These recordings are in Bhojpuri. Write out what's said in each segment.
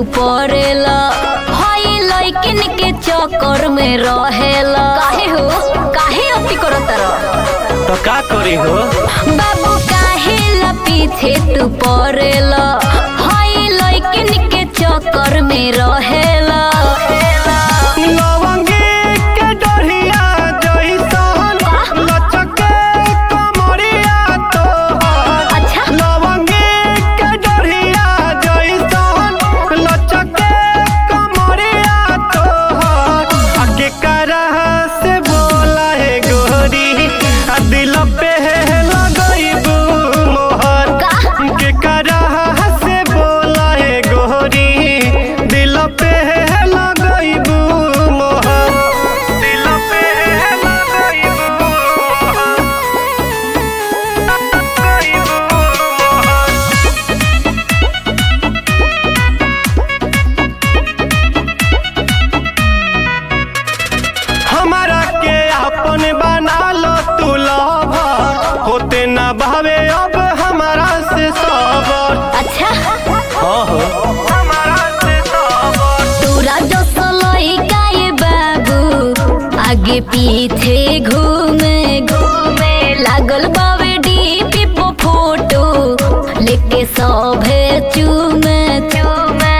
पड़ेला हई लइकिन के चक्कर में रहेला काहे हो काहे अति करत रह तो का करी हो बाबू काहे ला पीछे तू पड़ेला हई लइकिन के चक्कर में रहेला लवंगी के डोरिया जइसन लचके कमरिया तोहर अच्छा लवंगी के डोरिया जइसन लचके कमरिया तोहर आ केकरा से बोला है गोरी आ दिल पे लगइबू मोहर का? केकरा से बोला है गोरी दिल पे लगइबू मोहर दिल पे लगइबू मोहर लगइबू मोहर हमारा के अपन बना लो तू लवर होते ना भावे अब हमारा से सबर अच्छा हाँ हो हमारा से सबर तोरा जो सलई गाए बाबू आगे पीछे घूमे घूमे लागल बावे डीपी पो फोटो लेके सभे चूमे चूमे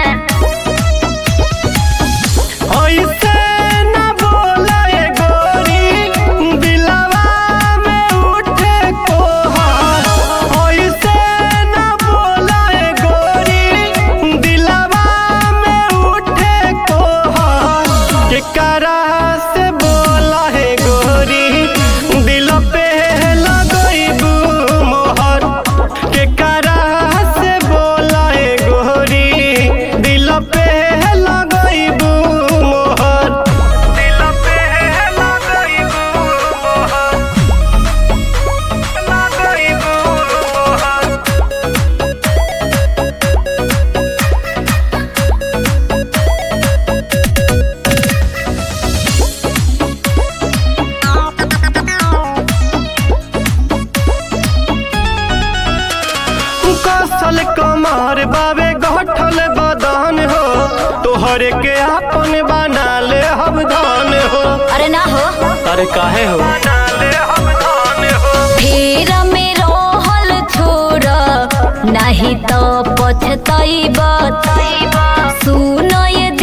ऐसे ना बोले गोरी दिलवा में उठे कोहर ऐसे ना बोले गोरी दिलवा में उठे कोहर केकरा से बोला है गोरी दिल पे लगइबू मोहर केकरा से बोला है गोरी दिल पे लगइबू मोहर दिल पे लगइबू मोहर लगइबू मोहर कसल कमर बाबे गठल बदन हो तोहरे के अपन बना ले हम धन हो अरे ना हो अरे काहे हो बना ले हम धन हो फिर में रहल छोड़ नहीं तो पछतैब सुन ये